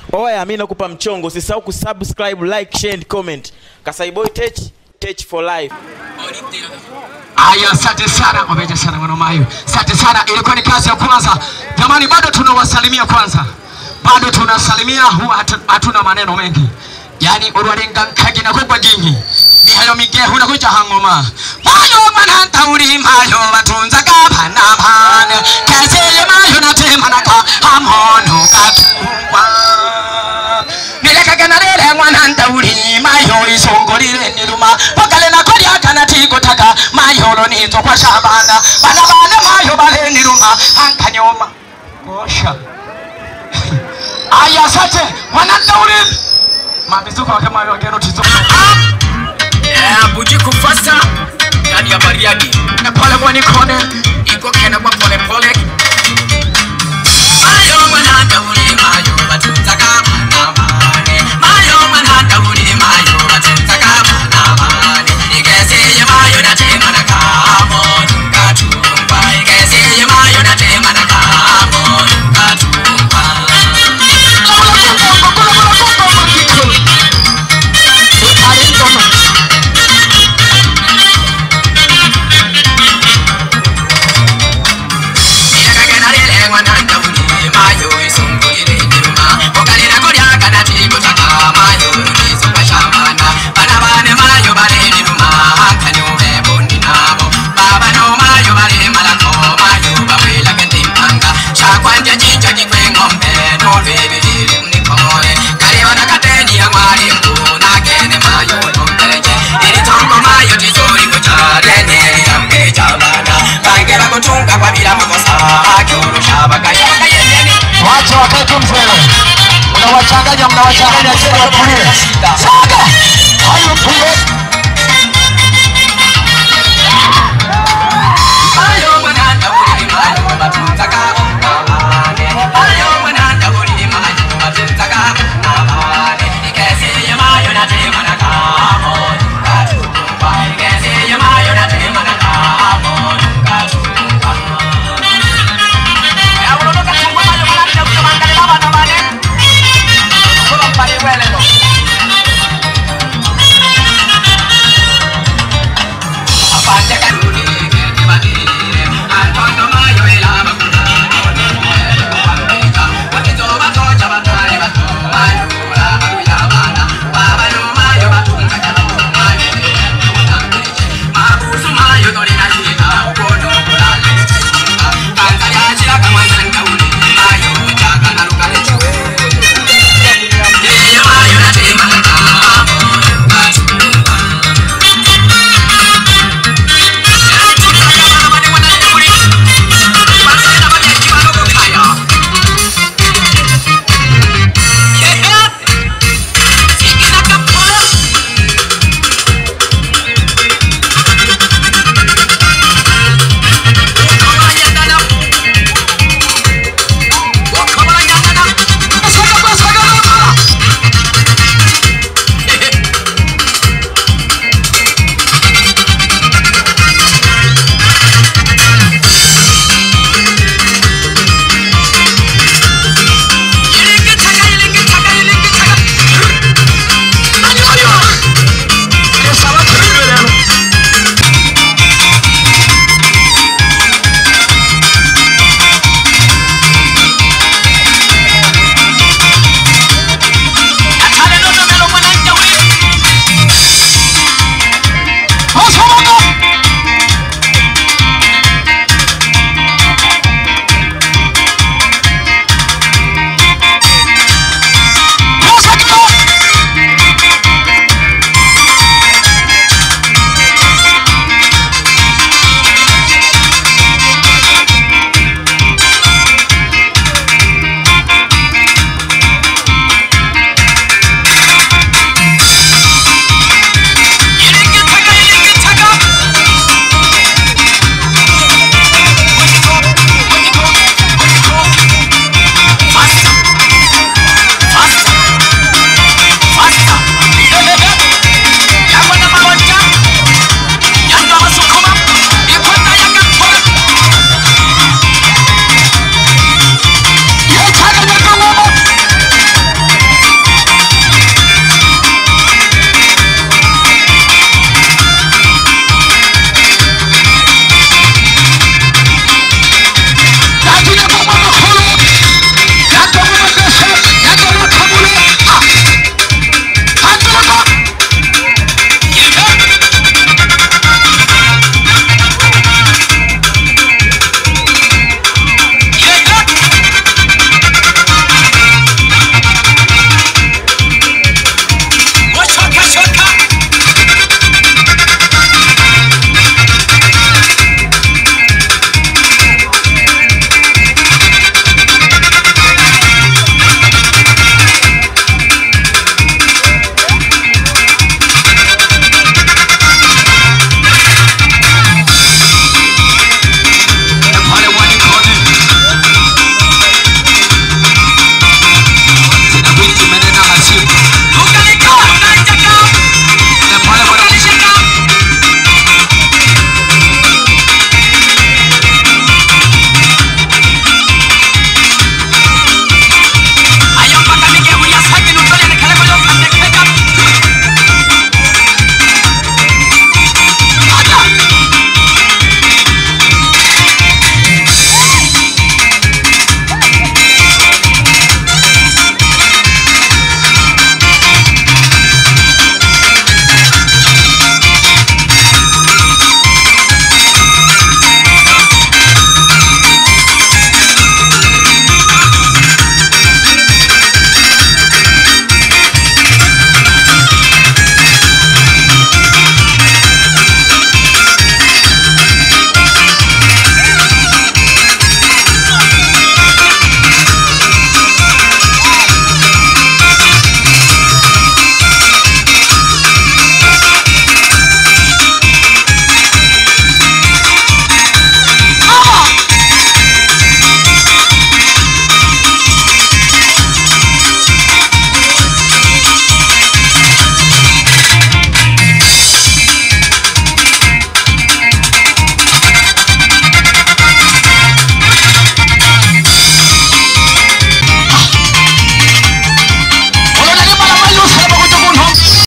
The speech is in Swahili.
oya mi nakupa mchongo usisahau kusubscribe like share and comment kasaiboy tech tech for life Aya, asante sana, wameja sana mwana mayo, asante sana. Ilikuwa ni kazi ya kwanza. Jamani, bado tunawasalimia kwanza, bado tunasalimia, huwa hatu- hatuna maneno mengi. Yani urwarenga nkagina kugwa gingi mihayo migehu nakuja hangoma mayo mananta uri mayo batunza gabana bana keseye mayo natemanaka hamono katungwa nilekagana rere mwananta uri mayo isongolire niruma pakale nakolya kana tikotaka mayolo nizo kwa shabana bana bana mayo bale niruma ankanyoma osha aya sate mwananta uri mabizuko wake mayo agero tizo Eh, Bujiku Fasta ndani ya Bariadi pale mwanikone iko kena kwa pole pole. Mayo mwananda uli mayo batunza kama na mane. Mayo mwananda uli mayo batunza kama na mane. Igeze mayo na tema na kamo katumba. Igeze mayo na tema na kamo katumba. kutunga kwa bila makosa akiurusha bakayaka yendeni wache wakati mzee unawachanganya mnawachanganya chini watulie saga hayo tuye